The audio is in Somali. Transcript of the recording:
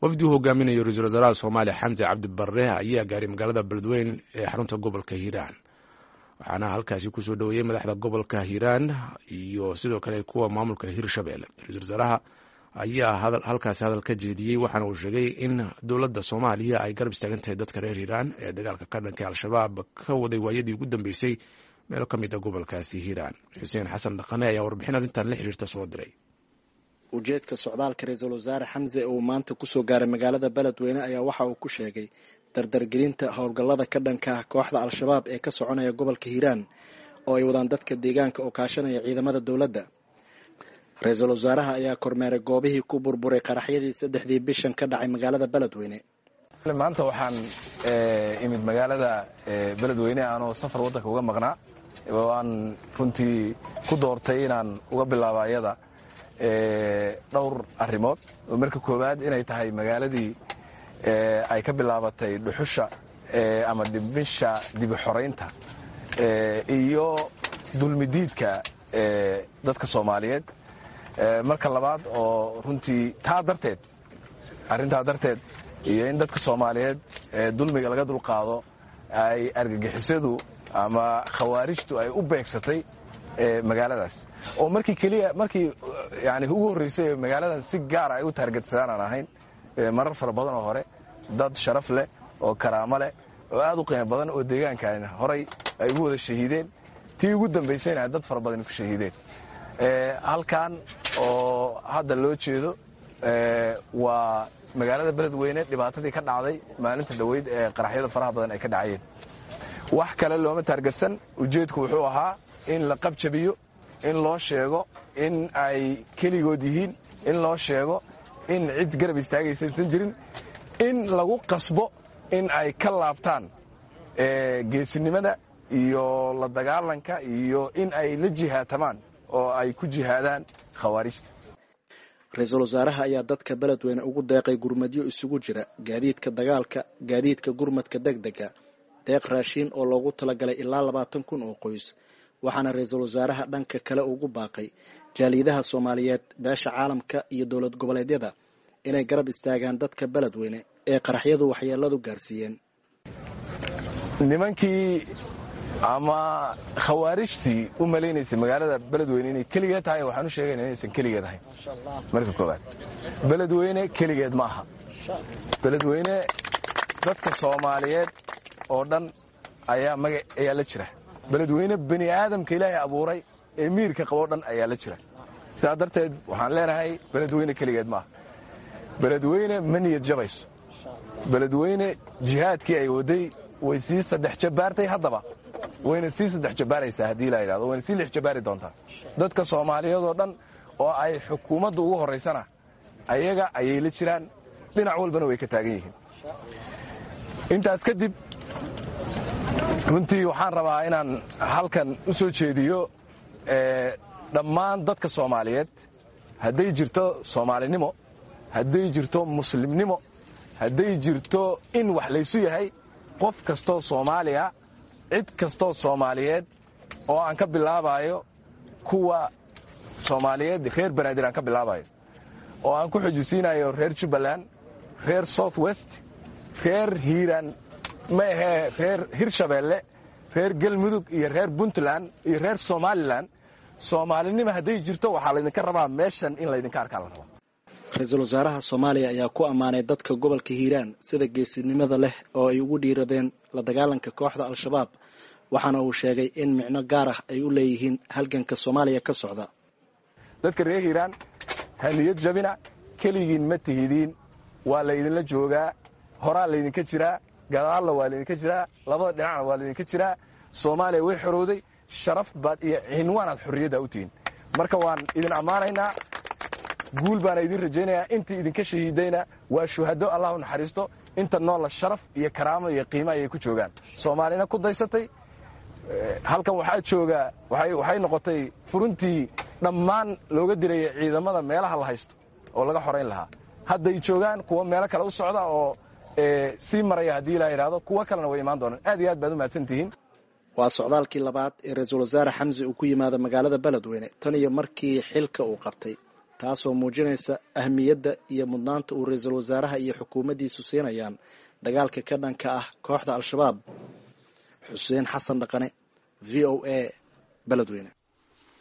wafdi uu hogaaminayo ra-iisul wasaaraha soomaaliya xamse cabdi barre ayaa gaaray magaalada beledweyn ee xarunta gobolka hiiraan waxaana halkaasi kusoo dhoweeyey madaxda gobolka hiiraan iyo sidoo kale kuwa maamulka hirshabelle ra-iisul wasaaraha ayaa halkaasi hadal ka jeediyey waxaana uu sheegay in dowladda soomaaliya ay garab istaagan tahay dadka reer hiiraan ee dagaalka ka dhanka al-shabaab ka waday waayadii ugu dambeysay meelo ka mid a gobolkaasi hiiraan xuseen xasan dhaqane ayaa warbixin arrintan la xiriirta soo diray ujeedka socdaalka ra-iisul wasaare xamse uu maanta kusoo gaaray magaalada beledweyne ayaa waxa uu ku sheegay dardargelinta howlgallada ka dhanka ah kooxda al-shabaab ee ka soconaya gobolka hiiraan oo ay wadaan dadka deegaanka oo kaashanaya ciidamada dowladda ra-iisul wasaaraha ayaa kormeeray goobihii ku burburay qaraxyadii saddexdii bishan ka dhacay magaalada beledweyne maanta waxaan imid magaalada beledweyne aanoo safar waddanka uga maqnaa oo aan runtii ku doortay inaan uga bilaabo ayada dhowr arrimood oo marka koowaad inay tahay magaaladii ay ka bilaabatay dhuxusha ama dhimisha dibi xoraynta iyo dulmidiidka dadka soomaaliyeed marka labaad oo runtii taa darteed arrintaa darteed iyo in dadka soomaaliyeed dulmiga laga dulqaado ay argagixisadu ama khawaarijtu ay u beegsatay magaaladaas oo markii keliya markii yani ugu horreysay magaaladan si gaara ay u taargetsadaan aan ahayn marar fara badan oo hore dad sharaf leh oo karaamo leh oo aad u qiimo badan oo deegaankan horay ay ugu wada shahiideen tii ugu dambaysayna dad fara badan ku shahiideen halkan oo hadda loo jeedo waa magaalada beledweyne dhibaatadii ka dhacday maalinta dhoweyd ee qaraxyada faraha badan ay ka dhacayeen wax kale looma taargetsan ujeedku wuxuu ahaa in la qabjabiyo in loo sheego in ay keligood yihiin in loo sheego in cid garab istaagaysaysan jirin in lagu qasbo in ay ka laabtaan geesinimada iyo la dagaalanka iyo in ay la jihaatamaan oo ay ku jihaadaan khawaarijta ra-iisul wasaaraha ayaa dadka beledweyne ugu deeqay gurmadyo isugu jira gaadiidka dagaalka gaadiidka gurmadka deg dega deeq raashiin oo loogu talagalay ilaa labaatan kun oo qoys waxaana ra-iisul wasaaraha dhanka kale ugu baaqay jaaliyadaha soomaaliyeed beesha caalamka iyo dowlad goboleedyada inay garab istaagaan dadka beledweyne ee qaraxyadu waxyeeladu gaarsiiyeen nimankii ama khawaarijtii u malaynaysay magaalada beledweyne inay keligeed tahay waxaan u sheegayna inaysan keligeed ahayn marka koowaad beledweyne keligeed ma aha beledweyne dadka soomaaliyeed oo dhan ayaa maga ayaa la jira beledweyne bani aadamka ilaahay abuuray ee miirka qaboo dhan ayaa la jira sidaa darteed waxaan leenahay beledweyne keligeed maaha beledweyne ma niyad jabayso beledweyne jihaadkii ay waday way sii saddex jabbaartay haddaba wayna sii saddex jabbaaraysaa haddii la yidhahdo wayna sii lix jabbaari doontaa dadka soomaaliyeed oo dhan oo ay xukuumadda ugu horraysana ayaga ayay la jiraan dhinac walbana way ka taagan yihiin intaas kadib runtii waxaan rabaa inaan halkan u soo jeediyo dhammaan dadka soomaaliyeed hadday jirto soomaalinimo hadday jirto muslimnimo hadday jirto in wax laysu yahay qof kastoo soomaaliya cid kastoo soomaaliyeed oo aan ka bilaabayo kuwa soomaaliyeed reer banaadir aan ka bilaabayo oo aan ku xojisiinayo reer jubbaland reer south west reer hiiraan ma ahee reer hirshabeelle reer galmudug iyo reer puntland iyo reer somalilan soomaalinimo hadday jirto waxaa laydinka rabaa meeshan in laydinka arkaa la rabaa ra-iisul wasaaraha soomaaliya ayaa ku ammaanay dadka gobolka hiiraan sida geesinimada leh oo ay ugu dhiiradeen la dagaalanka kooxda al-shabaab waxaana uu sheegay in micno gaar ah ay u leeyihiin halganka soomaaliya ka socda dadka reer hiiraan ha niyad jabina keligiin ma tihidiin waa laydinla joogaa horaa laydinka jiraa gadaalna waa laydinka jiraa labada dhinacna waa laydinka jiraa soomaaliya way xorowday sharaf baad iyo cinwaanaad xorriyadda u tihiin marka waan idin ammaanaynaa guul baana idin rajaynayaa intii idinka shahiidayna waa shuhado allah u naxariisto inta noolla sharaf iyo karaamo iyo qiimo ayay ku joogaan soomaalina ku daysatay halkan waxaa joogaa waxay noqotay furuntii dhammaan looga diraya ciidamada meelaha la haysto oo laga xorayn lahaa hadday joogaan kuwa meelo kale u socda oo sii maraya haddii la yidhahdo kuwo kalena way imaan doonaan aad iyo aad baad u mahadsan tihiin waa socdaalkii labaad ee ra-iisul wasaare xamse uu ku yimaado magaalada beledweyne tan iyo markii xilka uu qabtay taasoo muujinaysa ahmiyadda iyo mudnaanta uu ra-iisul wasaaraha iyo xukuumaddiisu siinayaan dagaalka ka dhanka ah kooxda al-shabaab xuseen xasan dhaqane v o a beledweyne